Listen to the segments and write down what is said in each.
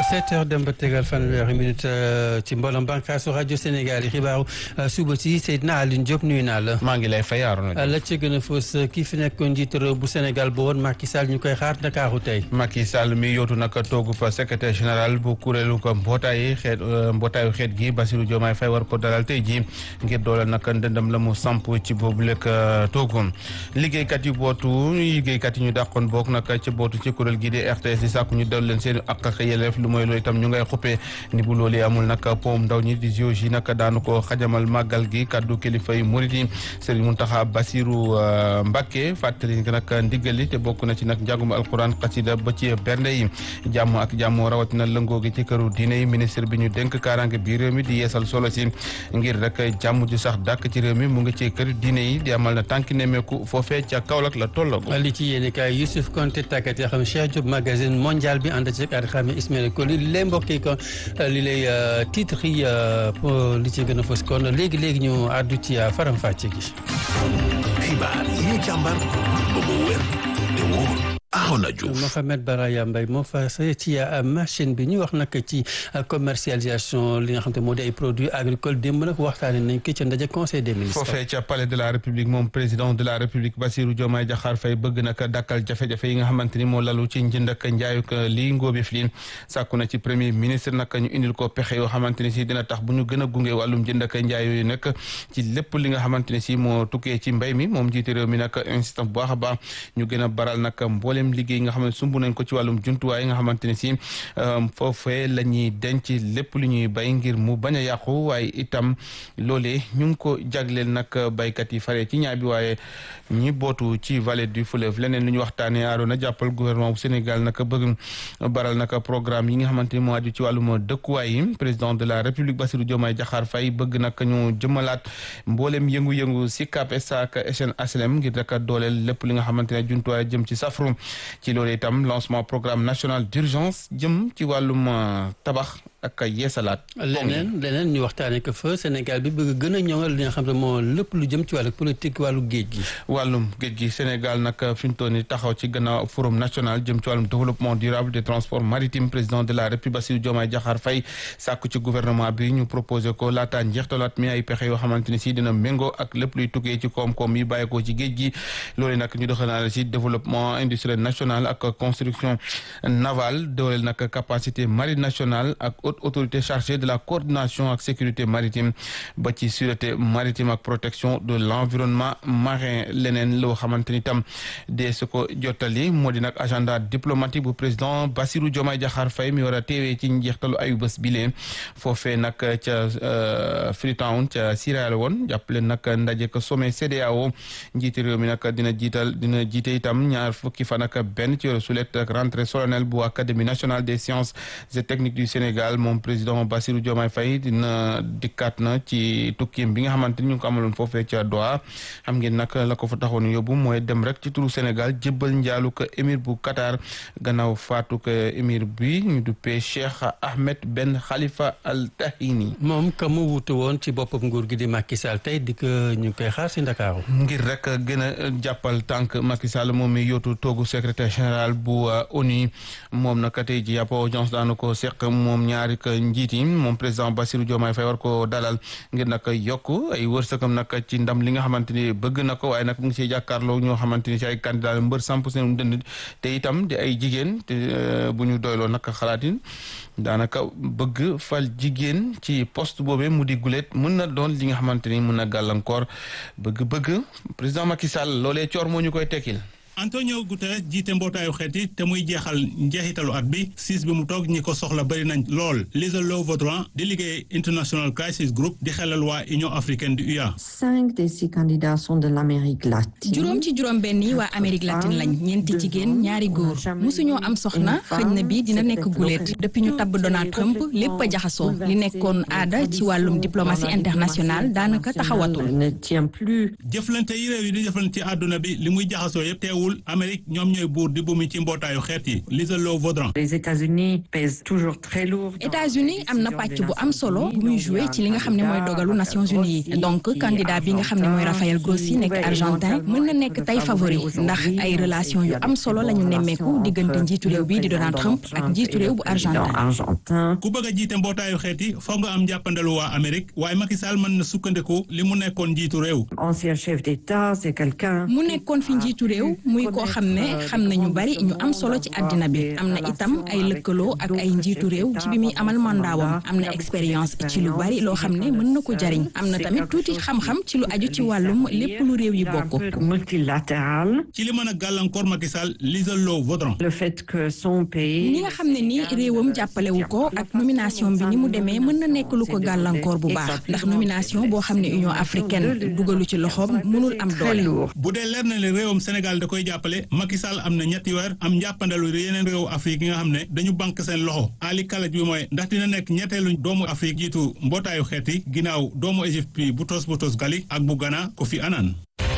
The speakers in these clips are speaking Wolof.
7 heures dem ba tegal fanweeri minute ci mbooloom bànqaasu rajo Sénégal yi xibaaru suba si Seydina Aline Diop nuyu naa la. maa ngi lay fay Arouna la ca gën a fës kii fi nekkoon njiitu réew bu Sénégal ba woon Macky Sall ñu koy xaar Ndakaaru tey. Macky Sall mi yootu nag toogu fa secrétaire général bu kuréelu ko mbootaayi xeet mbootaayu xeet gi Bassirou Diomaye Faye war ko dalal tey jii ngir dooleel nag ndëndam la mu samp ci boobu lekk toogu liggéeykat yi bootu liggéeykat yi ñu dàqoon boog nag ci bootu ci kuréel gi di RTS di sàkku ñu dellu leen seen ak ak yelleef lu mooy loolu itam ñu ngay xuppee ni bu loolu amul nag poom ndaw ñi di géologie yi nag daanu ko xajamal màggal gi kaddu kilifa yi murit yi Serigne Mountakha Bassirou Mbacké fàttali nag ndigali te bokk na ci nag njàngum alquran xasida ba ci bernde yi jàmm ak jàmm rawatina lëngoo gi ci këru diine yi ministre bi ñu dénk kaaraange bi réew mi di yeesal solo si ngir rek jàmm ju sax dàkk ci réew mi mu ngi ci kër diine yi di amal na tànki nemeeku foofee ca Kaolack la tollago li ci yéene kaay Youssouf Konté tàggat yoo xam Cheikh Diop magazine mondial bi ànd ci ak xam Ismaël Koli li lay mbokk yi kon li lay titre yi li ci gën a fës kon léegi léegi ñu àddu ci faram fàcce gi. xibaar yi ñu càmbar ba mu wér te wóor. Arona Diouf Mohamed Baraya Mbaye moo fa ci machine bi ñu wax nag ci commercialisation li nga xam te moo di ay produits agricoles démb nag waxtaanee nañ ko ca ndaje conseil des ministres. foofee ca palais de la république moom président de la république Bassirou Diomaye Diakhar Faye bëgg nag dakkal jafe-jafe yi nga xamante ni moo lalu ci njënd ak njaayuk lii ngóobeef lii sàkku na ci premier ministre nag ñu indil ko pexe yoo xamante ni si dina tax bu ñu gën a gunge wàllum njënd ak njaay yooyu nag ci lépp li nga xamante ni si moo tukkee ci mbay mi moom jiite réew mi nag insistant bu baax a baax ñu gën a baral nag mboolem liggéey nga xam ne sumb nañ ko ci wàllum jumtuwaay nga xamante ne si foofee la ñuy denc lépp lu ñuy bay ngir mu bañ a yàqu waaye itam loolee ñu ngi ko jagleel nag baykat yi faree ci ñaar bi waaye ñi bootu ci vallée du fleuve leneen lu ñu waxtaanee aaroon na jàppal gouvernement bu Sénégal nag bëgg baral nag programme yi nga xamante ni moo aju ci wàllum dëkkuwaay yi président de la république Bassirou Diomaye Diakhar Faye bëgg nag ñu jëmalaat mboolem yëngu-yëngu si CAP SAC SN HLM ngir rek dooleel lépp li nga xamante ne jumtuwaay jëm ci safru ci loolu itam lancement programme national d'urgence jëm ci wàllum tabax ak yeesalaat. leneen leneen ñu waxtaanee ko fa Sénégal bi bëgg gën a ñoŋal li nga xam ne moo lépp lu jëm ci wàllu politique wàllu géej gi. wàllum géej gi Sénégal nag fi mu toll nii taxaw ci gannaaw forum national jëm ci wàllum développement durable des transports maritimes président de la République Bassirou Diomaye Diakhar Faye sàkku ci gouvernement bi ñu proposé ko laataa njeextalaat mi ay pexe yoo xamante ni si dina méngoo ak lépp luy tukkee ci koom-koom yi bàyyeekoo ci géej gi loolu nag ñu doxal si développement industriel national ak construction navale dooleel nag capacité marine nationale ak haute autorité chargée de la coordination ak sécurité maritime ba ci sûreté maritime ak protection de l'environnement marin leneen loo xamante ni tam de su ko jottali moo di nag agenda diplomatique bu président Bassirou Diomaye Diakhar Faye mi war a teewee ci njeextalu ayu bés bile foofee nag ca Freetown ca Sierra Leone jàppale nag ndaje ko sommet CEDEAO njiiti réew mi nag dina jiital dina jiite itam ñaar fukki fan ak benn ci weeru sulet ak rentrée solennelle bu académie nationale des sciences et techniques du Sénégal moom président Bassirou Diomaye Faye dina dikkaat na ci tukkiim bi nga xamante ni ñu ngi ko amaloon foofee ca Doha xam ngeen nag la ko fa taxoon yóbbu mooy dem rek ci turu Sénégal jébbal njaalu ko émir bu Qatar gannaaw faatu ko émir bi ñu duppee Cheikh Ahmed Ben Khalifa Al Tahini. moom ka mu wutu woon ci boppam nguur gi di Macky Sall tey di ko ñu koy xaar si Ndakaaru. ngir rek gën a jàppal tànk Macky Sall moom mi yóotu toogu secrétaire général bu ONU moom nag tey ji yàpp audience daanu ko seq moom ñaari ko njiit yi moom président Bassirou Diomaye Faye war ko dalal ngir nag yokk ay wërsëgam nag ci ndam li nga xamante ni bëgg na ko waaye nag mu ngi siy jàkkaarloo ñoo xamante ni si ay candidat mbër samp seen dënd te itam di ay jigéen te bu ñu doyloo nag xalaatin daanaka bëgg fal jigéen ci poste boobee mu di gulet mën na doon li nga xamante ni mën na gàllankoor bëgg-bëgg président Macky Sall loolee coor moo ñu koy tekkil Antonio Guterres jiite mbootaayu xeet yi te muy jeexal njeexitalu at bi siis bi mu toog ñi ko soxla bëri nañ lool Lisa Lo Vautrin di liggéey International Crisis Group di xelal waa Union africaine du UA. cinq de ces candidats sont de l'Amérique latine. juróom ci juróom benn yi waa Amérique latine lañ ñeenti jigéen ñaari góor musuñoo am soxna xëj na bi dina nekk guléet depuis ñu tabb Donald Trump lépp a jaxasoo li nekkoon aada ci wàllum diplomatie internationale daanaka taxawatul. ne tient plus. jëflante yi réew yi di jëflante ci àdduna bi li muy jaxasoo yëpp teewul teewul Amérique ñoom ñooy buur di bumi ci mbootaayu xeet yi Lisa Lo Vaudran. Les États-Unis pèsent toujours très lourd. États-Unis am na pàcc bu am solo bu muy joué ci li nga xam ne mooy dogalu Nations Unies yi donc candidat bi nga xam ne mooy Rafael Grossi nekk argentin mën na nekk tey favori ndax ay relation yu am solo la ñu nemmeeku diggante njiitu réew bi di Donald Trump ak njiitu réew bu argentin. ku bëgg a jiite mbootaayu xeet yi foog nga am jàppandalu waa Amérique waaye Macky Sall mën na sukkandiku li mu nekkoon njiitu réew. ancien chef d'État c'est quelqu'un. mu nekkoon fi njiitu réew muy koo xam ne xam na ñu bari ñu am solo ci àddina bi am na itam ay lëkkaloo ak ay njiitu réew ci bi muy amal mandaawam am na expérience ci lu bari loo xam ne mën na ko jariñ am na tamit tuuti xam-xam ci lu aju ci wàllum lépp lu réew yi bokk. multilatéral. ci li mën a gàllankoor Macky Sall Lisa Lo Vaudran. le fait que son pays. ni nga xam ne ni réewam jàppalewu ko ak nomination bi ni mu demee mën na nekk lu ko gàllankoor bu baax ndax nomination boo xam ne Union africaine dugalu ci loxoom mënul am doole. bu dee leer na le réewam Sénégal da koy jàppale Macky Sall am na ñetti weer am njàppandalu yeneen réewu Afrique yi nga xam ne dañu bank seen loxo Ali kalaj bi mooy ndax dina nekk ñetteelu doomu Afrique jiitu mbootaayu xeet yi ginnaaw doomu Égypte bi Boutros Boutros Ghali ak bu Ghana Kofi Annan.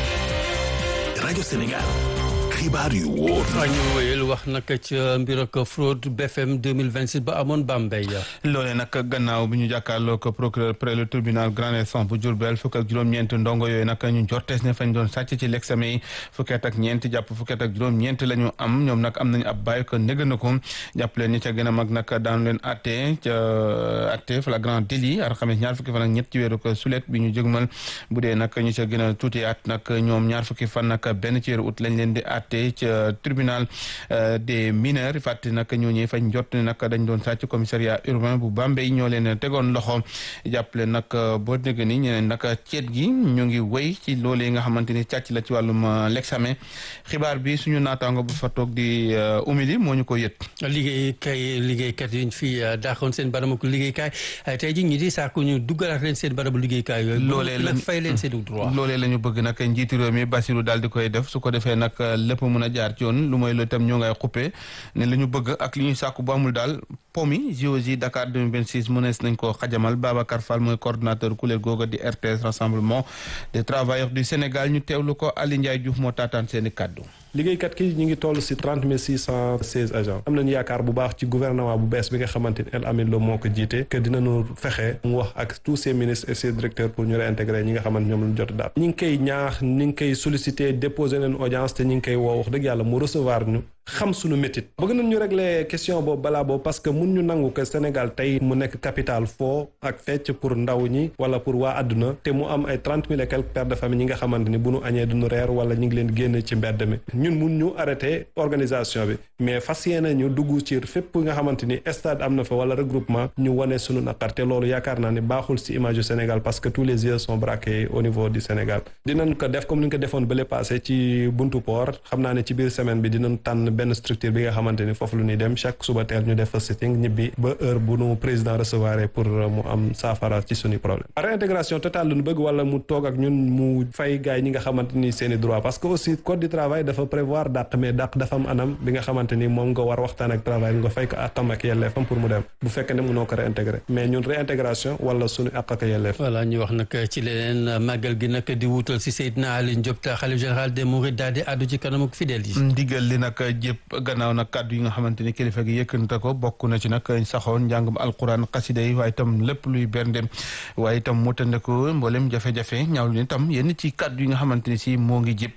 rajo Sénégal xibaar yu wóor. ñu wéyal wax nag ca mbir ak fraude BFM 2026 ba amoon Bambey. loolee nag gannaaw bi ñu jàkkaarloo ko procureur près le tribunal grande instance bu Diourbel fukk ak juróom-ñeent ndongo yooyu nag ñu jortees ne fañ doon sàcc ci l'examen yi fukkeet ak ñeent jàpp fukkeet ak juróom-ñeent la ñu am ñoom nag am nañu ab bàyyi ko négg na ko jàpp leen ñi ca gën a mag nag daanu leen atte ca atte flagrant délit alxames ñaar fukki fan ak ñett ci weeru ko sulet bi ñu jëgmal bu dee nag ñu ca gën a tuuti at nag ñoom ñaar fukki fan nag benn ci weeru ut lañ leen di atte ca tribunal des mineurs fàtte nag ñooñu fañ jot ne nag dañ doon sàcc commissariat urbain bu Bambey ñoo leen tegoon loxo jàppale nag boo dégg ni ñeneen nag ceet gi ñu ngi wéy ci loolee nga xamante ni càcc la ci wàllum l'examen xibaar bi suñu naataango bu fa toog di umili moo ñu ko yët liggéey kay liggéeykat yi ñu fi daaxoon seen barabu liggéeykaay tey ji ñi di sàkku ñu duggalaat leen seen barabu liggéeykaay yooyu loolee la fay leen seen droit loolee la ñu bëgg nag njiitu réew mi Bassirou daal di koy def su ko defee nag lépp mën a jaar ci yoon lu mooy loolu itam ñoo ngay xuppe ne la ñu bëgg ak li ñuy sàkku bu amul daal pomi JOJ Dakar 2026 mënees nañ ko xajamal Babacar Fall mooy coordonnateur kuréel googa di RTS rassemblement des travailleurs du Sénégal ñu teewlu ko Ali Ndiaye Diouf moo taataan seeni kàddu liggéeykat ki ñu ngi toll si trente mille six cent seize agents am nañu yaakaar bu baax ci gouvernement bu bees bi nga xamante ni El Amin Lo moo ko jiite que dinañu fexe mu wax ak tous ses ministres et ses directeurs pour ñu réintégrer ñi nga xamante ñoom lañu jot daal ñi ngi koy ñaax ñi ngi koy solliciter déposer nañ audience te ñi ngi koy woo wax dëgg yàlla mu recevoir ñu xam suñu métit bëgg nañ ñu régler question boobu balaa boobu parce que mun ñu nangu que Sénégal tey mu nekk capital foo ak fecc pour ndaw ñi wala pour waa àdduna te mu am ay trente mille et quelques pères de famille ñi nga xamante ni bu ñu añee duñu reer wala ñi ngi leen génn ci mbedd mi ñun mun ñu arrêté organisation bi mais fas yéene ñu dugg ci fépp nga xamante ni stade am na fa wala regroupement ñu wane suñu naqar te loolu yaakaar naa ni baaxul si image du Sénégal parce que tous les yeux sont braqués au niveau du Sénégal dinañ ko def comme ni ñu ko defoon bële passé ci buntu port xam naa ne ci biir semaine bi dinañ tànn benn structure bi nga xamante ni foofu lu ñuy dem chaque suba teel ñu def fa sitting ñibbi ba heure bu nu président recevoir pour mu am saafara ci suñu problème réintégration totale lu ñu bëgg wala mu toog ak ñun mu fay gaay ñi nga xamante ni seen i droit parce que aussi code du travail dafa prévoir dàq mais dàq dafa am anam bi nga xamante ni moom nga war waxtaan ak travail nga fay ko àqam ak yelleefam pour mu dem bu fekkee ne mënoo ko réintégrer mais ñun réintégration wala suñu àq ak yelleef voilà ñu wax nag ci leneen màggal gi nag di wuutal si Seydina Alioune Diop te xalif général des Mourides daal di àddu ci kanam ak fidèles yi ndigal li nag jëpp gannaaw nag kàddu yi nga xamante ni kilifa gi yëkkante ko bokk na ci nag saxoon njàngum alquran xasida yi waaye itam lépp luy berndem waaye itam mu tëndeku mboolem jafe-jafe ñaawlu ni itam yenn ci kàddu yi nga xamante ni si moo ngi jëpp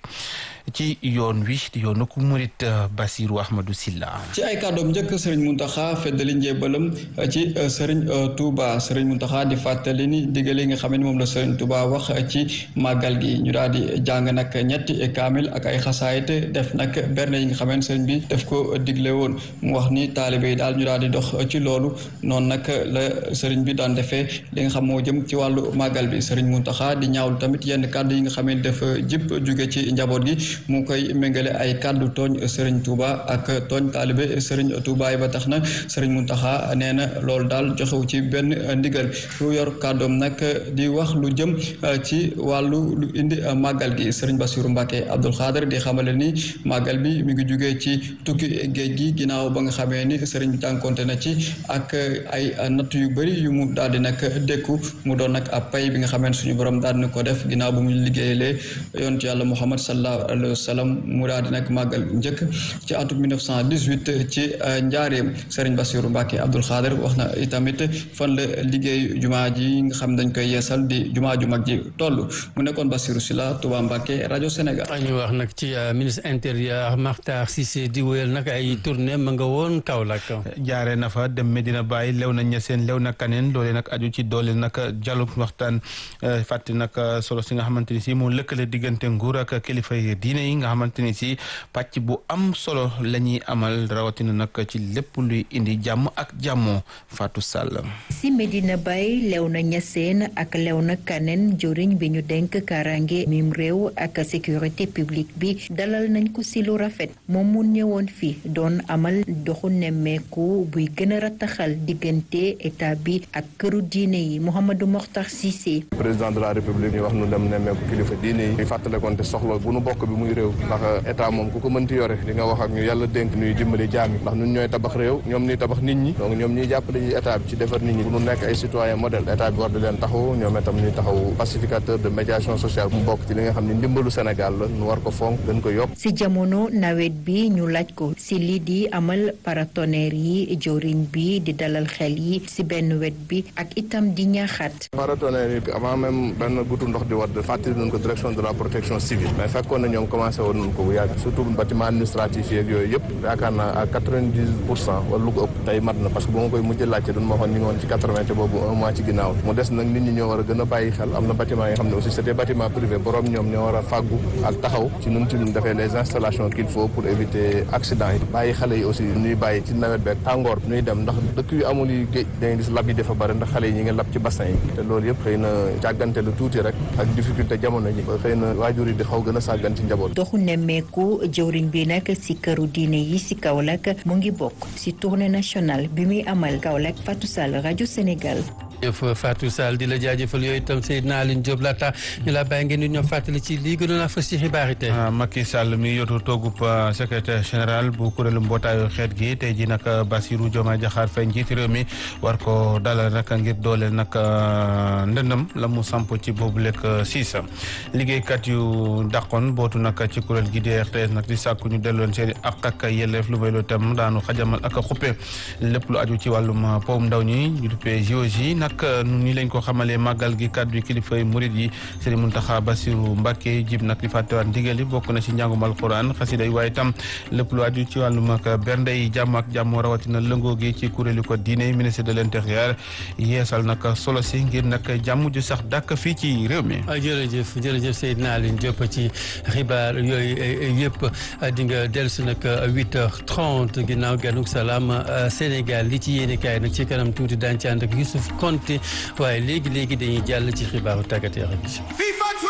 ci yoon wi di yoonu ku murit Basiru Ahmadou Silla ci ay kàddoom njëkk Serigne Mountakha feddali njébalam ci Serigne Touba Serigne Mountakha di fàttali ni digal yi nga xam ne moom la Serigne Touba wax ci màggal gi ñu daal di jàng nag ñetti kaamil ak ay xasaayit def nag berne yi nga xam ne Serigne bi def ko digle woon mu wax ni taalibe yi daal ñu daal di dox ci loolu noonu nag la Serigne bi daan defee li nga xam moo jëm ci wàllu màggal bi Serigne Mountakha di ñaawlu tamit yenn kàddu yi nga xam ne dafa jip jóge ci njaboot gi mu koy méngale ay kàddu tooñ Serigne Touba ak tooñ taalibe Serigne Touba yi ba tax na Serigne Mountakha nee na loolu daal joxewu ci benn ndigal lu yor kàddoom nag di wax lu jëm ci wàllu lu indi màggal gi Serigne Bassirou Mbacké Abdoul Khader di xamale ni màggal bi mi ngi jugee ci tukki géej gi ginnaaw ba nga xamee ni Serigne bi tànkonte na ci ak ay natt yu bëri yu mu daal di nag dékku mu doon nag ab pay bi nga xamee suñu borom daal di ko def ginnaaw bu mu liggéeyalee yonent yàlla Muhammad sallallahu Daaru Salaam mu daal di nekk màggal njëkk ci atum 1918 ci njaareem Serigne Bassirou Mbacke Abdoul Khader wax na itamit fan la liggéey jumaa ji nga xam dañ koy yeesal di jumaa ju mag ji toll mu nekkoon Bassirou Sylla Touba Mbacke rajo Sénégal. ñu wax nag ci ministre intérieur Makhtar Cissé di wéyal nag ay tournée ma nga woon Kaolack. jaaree na fa dem Medina Baye lew na ñeseen lew na kaneen loolee nag aju ci doole nag dialogue waxtaan fàtte nag solo si nga xamante ni si moo lëkkale diggante nguur ak kilifa yi diine yi nga xamante ni si pàcc bu am solo la ñuy amal rawatina nag ci lépp luy indi jàmm ak jàmmoo Fatou Sall. si Medina Baye lew na ñeseen ak lew na kaneen joriñ bi ñu denk karange mim réew ak sécurité publique bi dalal nañ ko si lu rafet moom mu ñëwoon fi doon amal doxu nemmeeku buy gën a rattaxal diggante état bi ak këru diine yi Mouhamadou Mokhtar Cissé. président de la république ñu wax nu dem nemmeeku kilifa diine yi. ñu fàttalekonte soxla bu nu bokk bi muy réew. ndax état moom ku ko mënti yore di nga wax ak ñu yàlla dénk ñuy dimbali jaam yi ndax ñun ñooy tabax réew ñoom ñuy tabax nit ñi donc ñoom ñuy jàppale ci état bi ci defar nit ñi bu nu nekk ay citoyen modèle état bi war di leen taxaw ñoom itam ñuy taxaw pacificateur de médiation sociale mu bokk ci li nga xam ne ndimbalu Sénégal la nu war ko fonk gën ko yokk. si jamono nawet bi ñu laaj ko si lii di amal paratonnerre yi joriñ bi di dalal xel yi si benn wet bi ak itam di ñaaxaat. paratonnerre yi avant même benn gutu ndox di wadd fàttali nañ ko direction de la protection civile mais fekkoon na ñoom commencé woon nañ ko bu yàgg surtout bâtiment administratif yeeg yooyu yëpp yaakaar naa à quatre-vingt-dix pour cent wala lu ko ëpp tey mat na parce que bu ma koy mujj laajte duñ ma waxoon ñu ngi woon ci quatre-vingt te boobu un mois ci ginnaaw mu des nag nit ñi ñoo war a gën a bàyyi xel am na bâtiment yi xam ne aussi c'est des bâtiments privés borom ñoom ñoo war a fàggu ak taxaw ci nun ci luñ defee les installations qu'il faut pour éviter accident yi bàyyi xale yi aussi ñuy bàyyi ci nawet beeg tàngoor ñuy dem ndax dëkk yu amul yi géej da ngay gis lab yi dafa bëri ndax xale yi ñi ngi lab ci bassin yi te loolu yëpp xëy na jàggante lu tuuti rek ak difficulté jamono ji ba xëy na waajur yi di xaw gën a sàggan ci njaboot doxu nemmeeku jëwriñ bi nag si këru diine yi si Kaolack mu ngi bokk si tournée nationale bi muy amal Kaolack Fatou Sall rajo Sénégal jëf Fatou Sall di la jaajëfal yooyu itam Seydina Aline Diop laata ñu la bàyyi ngeen di ñoom fàttali ci lii gënoon a fës ci xibaar yi tey. Macky Sall mi yotu toogub secrétaire général bu kuréelu mbootaayu xeet gi tey ji nag Bassirou Diomaye Diakhar Faye njiiti réew mi war ko dalal nag ngir dooleel nag ndëndam la mu samp ci boobu lekk siis liggéeykat yu dàqoon bootu nag ci kuréel gi di RTS nag di sàkku ñu delloon seen i ak ak yelleef lu may lu tam daanu xajamal ak xuppe lépp lu aju ci wàllum powum ndaw ñi ñu duppee JOJ nag ni lañ ko xamalee màggal gi kàddu yi kilifa yi murid yi Serigne Mountakha Bassirou Mbacké jib nag di fàttewaat ndigal yi bokk na ci njàngum alquran xasida yi waaye tam lépp lu aju ci wàllum ak bernde yi jàmm ak jàmm rawatina lëngoo gi ci kuréelu ko diine ministre de l'intérieur yeesal nag solo si ngir nag jàmm ju sax dàkk fii ci réew mi. jërëjëf jërëjëf Seydina Aline Diop ci xibaar yooyu yëpp di nga dellusi nag 8h30 ginnaaw ganuk salaam Sénégal li ci yéene kaay nag ci kanam tuuti daan ci ànd ak Youssouf Konté waaye léegi léegi dañuy jàll ci xibaaru tàggat yaram bi